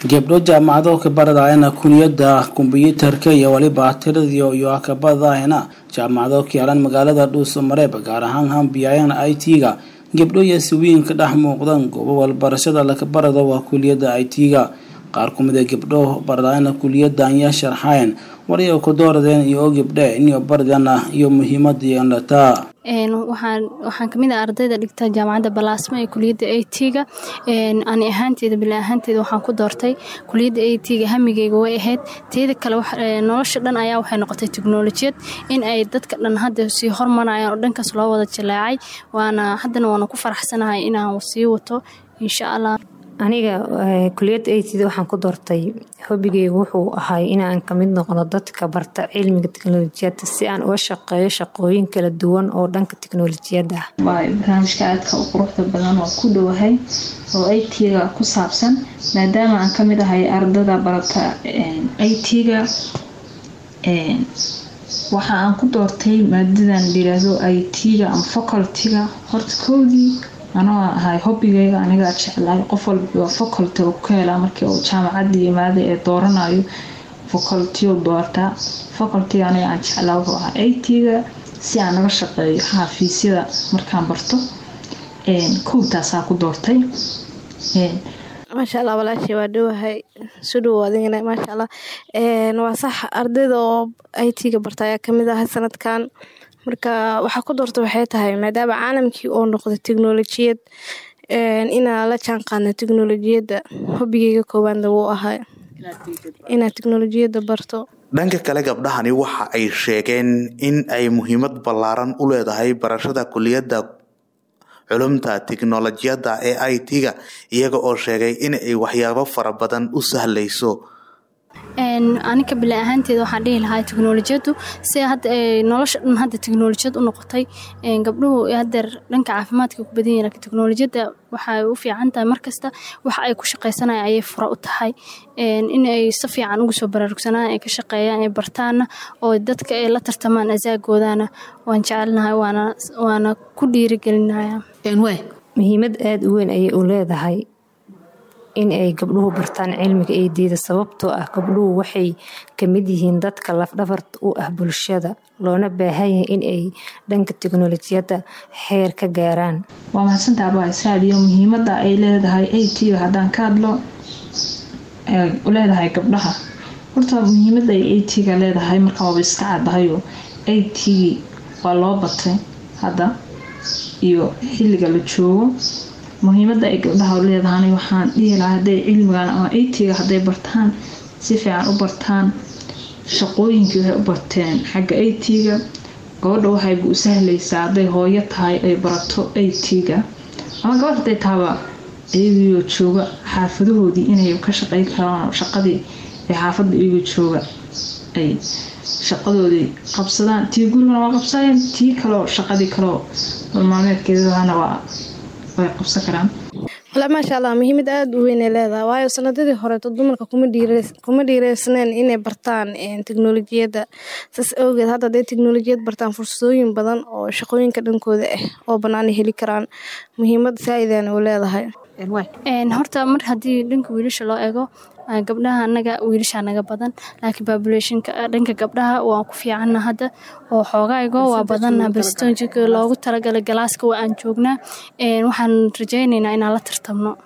gabdho jaamacado ka baradayana kuliyada kumbiyuutarka iyo waliba tiradiyo iyo ka baradayana jaamacado ka yaalan magaalada dhuuso mareeb gaar ahaan hambiyayana i t-ga gabdho iyo siwiin ka dhex muuqdaan goobo walbarashada laka barado waa kuliyada i t-ga qaar kumid a gabdho baradayana kuliyada ayaa sharxayn wariyo ku dooradeen iyo gabdhe inyo baradana iyo muhiimada yeelataa waxaan waxaan kamid ah ardayda dhigta jaamacadda balaasma ee kuliyadda a t-ga ani ahaanteeda bila ahaanteeda waxaan ku doortay kuliyadda a t-ga hamigeyga way ahayd teeda kale nolosha dhan ayaa waxay noqotay teknolojiyad in ay dadka dhan hadda sii hormarayaan oo dhankaas loo wada jaleecay waana haddana waana ku faraxsanahay inaan sii wato insha allah aniga kuliyadda atda waxaan ku doortay hobigeyga wuxuu ahay inaan kamid noqdo dadka barta cilmiga teknolojiyadda si aan uga shaqeeyo shaqooyin kala duwan oo dhanka teknolojiyadda ah waay barnaamijka aadka u quruxda badan oo ku dhowahay oo itga ku saabsan maadaama aan kamid ahay ardada barata it-ga waxa aan ku doortay maadadan layiraahdo it-ga ama facultyga horta kowdii anoo ahay hobigeyga anigaa jeclaay qof walba faculty ku helaa markii uu jaamacada yimaada ee dooranayo faculty doortaa facultyga aniga aan jeclaa wuxuu ahaa it-ga si aan naga shaqeeyo xafiisyada markaan barto kowtaasaa ku doortay maasha allah walaashey waa dhowahay su dhow adigana maasha allah waa sax ardayda oo it-ga barta ayaa kamid ahay sanadkan marka waxaa ku doorta waxay tahay maadaama caalamkii oo noqday teknolojiyad inaa la jaan qaadna teknolojiyadda hobigeyga koowaadna wuu ahay inaad teknolojiyadda barto dhanka kale gabdhahani waxa ay sheegeen in ay muhiimad ballaaran u leedahay barashada kuliyadda culumta tiknolojiyadda ee i t-ga iyaga oo sheegay in ay waxyaabo fara badan u sahlayso anika bila ahaanteeda waxaan dhihi lahaa teknolojiyadu si nolosha dhan hadda teknolojiyad u noqotay gabdhuhu hadeer dhanka caafimaadka ku badan yihin lakin teknolojiyadda waxay u fiican tahay markasta waxa ay ku shaqaysanaya ayay fura u tahay in ay si fiican ugu soo baraarugsanaan ay ka shaqeeyaan ay bartaana oo dadka ay la tartamaan asaagoodana waan jecelnahay waana ku dhiirigelinaya muhiimad aada u weyn ayay u leedahay in ay gabdhuhu bartaan cilmiga eedeyda sababtoo ah gabdhuhu waxay kamid yihiin dadka lafdhabarta u ah bulshada loona baahan yahay in ay dhanka teknolojiyadda xeer ka gaaraan waa mahadsantaa abaasaadiyo muhiimada ay leedahay at-ga haddaan ka hadlo leedahay gabdhaha horta muhiimada ay at-ga leedahay markaa waaba iska caddahayo at-gii waa loo batay hadda iyo xilliga la joogo muhiimada ay gabdhaha leedahan waxaan dhihi lahaa haday cilmigan ama it-ga hadday bartaan si fiican u bartaan shaqooyinkii waxay u barteen xagga it-ga gabadha waxayba u sahlaysaa hadday hooyo tahay ay barato it-ga ama gabadh haday tahaba iyagiioo jooga xaafadahoodii inay ka shaqeyn karaan shaqadii ee xaafada iyagoo jooga ay shaqadoodii qabsadaan tii gurigana waa qabsadeen tii kaleo shaqadii kaleo balmaalmeedkeedana waa way qabsan karaan wala maasha allah muhiimad aada u weynay leedahay waayo sanadadii horeeto dumarka kuma dhiireysneen inay bartaan teknolojiyadda saas awgeed hadda haday teknolojiyad bartaan fursadooyin badan oo shaqooyinka dhankooda ah oo banaana heli karaan muhiimad saa-idana u leedahay horta mar haddii dhanka wiilasha loo eego gabdhaha anaga wiilasha naga badan laakiin populationka dhanka gabdhaha waan ku fiicanna hadda oo xoogaygo waa badanna bastonjika loogu talagalay galaaska waa aan joognaa waxaan rajaynaynaa inaan la tartamno